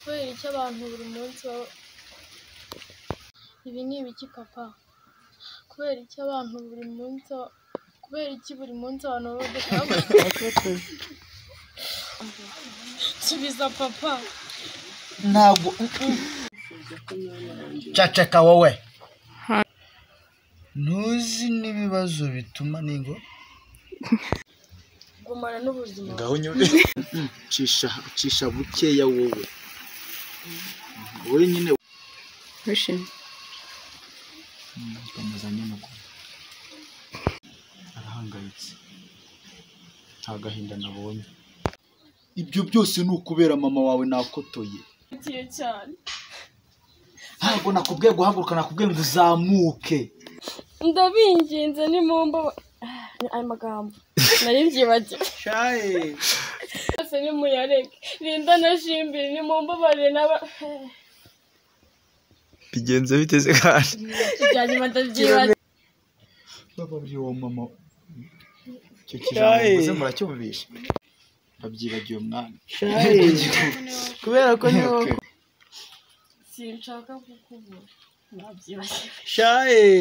kubera iki abantu buri munsi baba Ibi ni ibiki papa? Kubera iki abantu buri munsi kubera iki buri munsi abantu baba badashaka Subiza papa. ntabwo caceka wowe ntuzi n'ibibazo bituma ningo Gumana n'ubuzima. ngaho nyine cisha cisha bukeya wowe wowe nyine Wishimye. komeza nyine uko arahangayitse nta gahinda nabonye ibyo byose ni ukubera mama wawe nakotoye Ugiye cyane. ntabwo nakubwiye guhaguruka nakubwiye ngo uzamuke Ndabinginze nimumba ayo magambo. Nari mbyibagiwe. shaye Bose nimuyareke. Linda na Jimbiri nimumbabarire n'aba bigenze biteze kandi byanyuma ndabyibagiwe. bababwiye uwo mama icyo kijambo muze muracyumvisha babyibagiye umwami shaye kubera ko ni wowe Sinshaka kukubura. Ndabyibagiwe. shaye